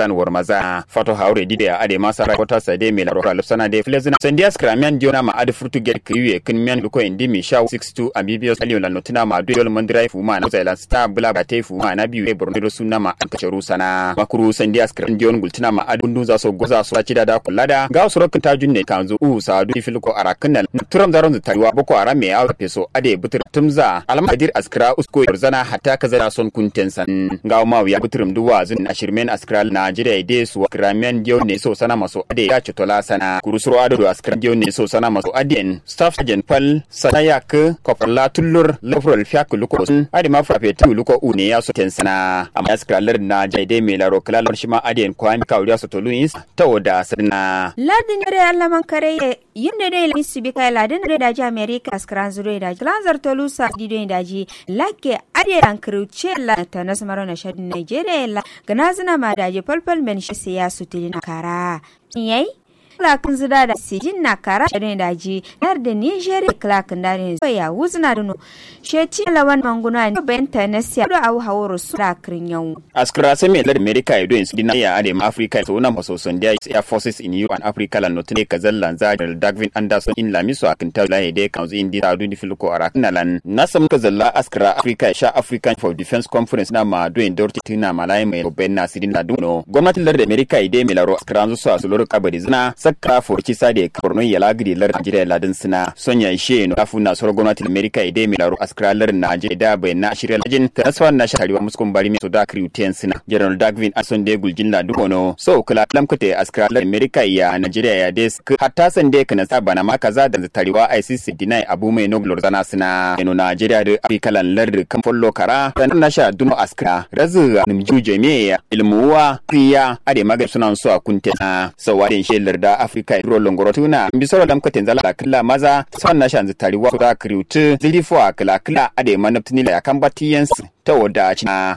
kalan war maza fato haure dide a ade masara kota sade me la rokra lupsana de flezina sandia skramian diona ma ade frutu get kriye kin mian luko indi mi sha 62 abibios aliyo la notina ma do man drai fuma na zailan sta bula ba te fuma na biyu e borno sunna ma an kacharu sana makuru sandia skram dion gultina ma ade bundu za so goza so ci da da kullada ga su rokin tajun ne kanzu u sadu filko arakin turam zaron tariwa boko aram me a peso ade butur tumza almadir askra usko yorzana hatta kaza son kunten san ga ma ya buturum duwa zun ashirmen askra najeriya ide su kramian dio ne so sana maso ade ya chitola sana kurusuro ado do askra dio ne so sana maso aden staff sergeant pal sanayak koparla tullur lafrol fiak luko sun ade ma frape tu luko u ne ya so ten sana amma askra lar na jaide me laro kala shima aden kwami kawriya so toluins tawoda sadna ladin yare allaman kare yimde dai la misibi kai ladin da daji america askran zure da glanzar tolusa dido daji lake ade an kruce la ta nasmaro na shadin nigeria la ganazina ma daji falfal men shi siyasu tilina kara yayi klakin zida da sijin na kara shirin daji nar da nigeria klakin da ne ya wuzna da no sheci lawan manguna ne bayan ta na siya da awu haworo su da kirin yau askara sai mai lar america ya doyin su dina ya ade ma africa so na maso son da air forces in europe and africa lan notune kazal lan za da dagvin anderson in lamiso akin ta la de kanzu indi ta duni filko arakna lan nasam kazalla askara africa sha african for defense conference na ma doyin dorti tina malai mai ben na sidin la duno gwamnatin lar america ide mai laro askara zu su loro kabari zina sakka forki sade korno ya lagri lar Najeriya ladin sina sonya ishe no afu na soro gwamnatin America ide mi laro askra lar Najeriya da bai na shirya lajin ta naswa na shariwa muskun bari mi to da kriuten sina General Dagvin Ason de guljin la dukono so kula lamkate askra lar America ya Najeriya ya des hatta san de kana sa bana ma kaza da tariwa ICC dinai abu mai no glor zana sina eno Najeriya da Afrika lan lar kan follo kara tan na sha duno askra razu nimju jami'a ilmuwa priya ade magar sunan so a kuntena so wadin shelar da Afrika ro longoro tuna bisoro lam katen zala kala maza son na shan zitari wa da kriutu zili fo kala kala ade manaptini la kan batiyan ta wada na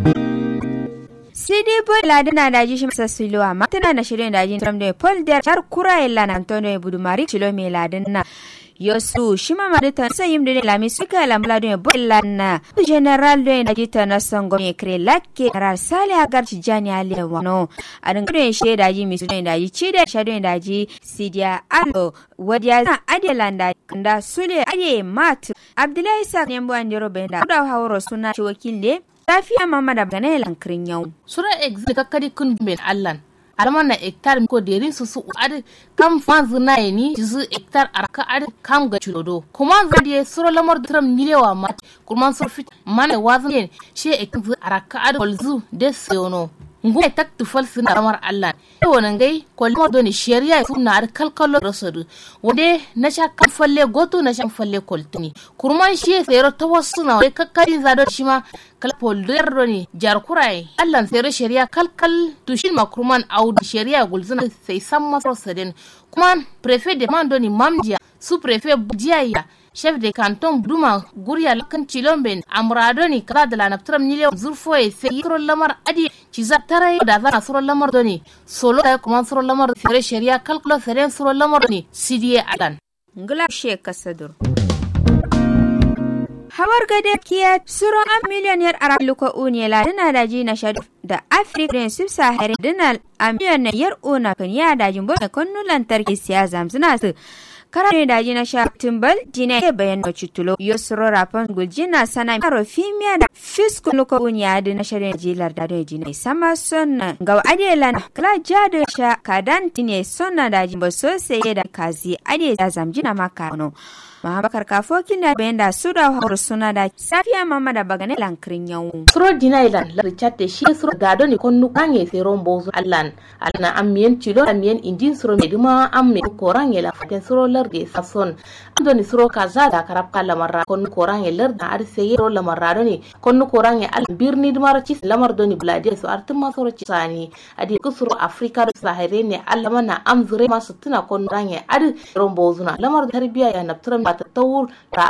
sai dai boy ladin na daji shi masa siluwa ma tana na shirin daji tram da paul der har kura illa na antonio budumari kilo mai ladin na yosu shima madita sa yimde de lami suka la mlado e bollana general do na jita na sango me kre lakke rar sale agar ci jani ale wano adin kre she daji mi sudo daji ci da shado daji sidia alo wadiya na adelanda kanda sule ade mat abdullahi sa nembo andiro benda da hawro suna ci wakille lafiya mama da bana lankirin yau sura exit kakkadi kun ben allan alama na hectare ko deri su su adi kam fanzu na ni su hectare arka adi kam ga chulodo kuma za die suro lamar tram nilewa mat kuma sur fit mane wazin she hectare arka adi kolzu de seono ngu tak tufal sina ramar Allah e wonan gai kolmo do ni sharia su na ar kalkalo rasadu wode na sha kan falle goto na sha falle koltuni kurman shi sayro tawassu na kakkari zado shi ma kal polder do ni jar kurai Allah sayro sharia kalkal tushin ma kurman audu sharia gulzuna sai san masar sadin kuma prefet de mando ni mamdia su prefet budiya chef de canton duma gurya lakan cilomben amrado ni kala da lanaptram nile zurfo e se yikro lamar adi ciza tara da zana suro lamar doni solo da kuma suro lamar sere sharia kalkulo sere suro lamar doni sidiye adan ngla she kasadur hawar gade kiya suro an miliyoniyar araluko uniyela dina da ji na shadu da afrika sub sahari dina a miliyoniyar una kan ya dajin bo konnu lantarki siya zamzuna su karare da jina sha timbal jina ke bayan da cutulo yosro rafan guljina sana maro fimiya da fiskun luko unya da na shirin jilar da da jina sama sonna ga adela na kala jada sha kadan tine sonna da jimba so sai da kazi ade da zamjina maka no Mahabakar kafokin da bayan da su da hawar suna da safiya mama da bagane lankirin yau. Suro dina ilan la richard de shi suro gado ni konnu kanye se rombo zu allan. Alna amien chilo amien indin suro meduma amme korange la faten suro lar de sason. Ando ni suro kaza da karab kala marra konnu korange lar da ar se yero la marra do ni konnu korange al birni dumar ci lamar do ni blade so artin ma suro ci sani. Adi kusuro afrika do sahare ne allama na amzure masu tuna konnu range adi rombo zuna lamar tarbiya ya napturam ta tawur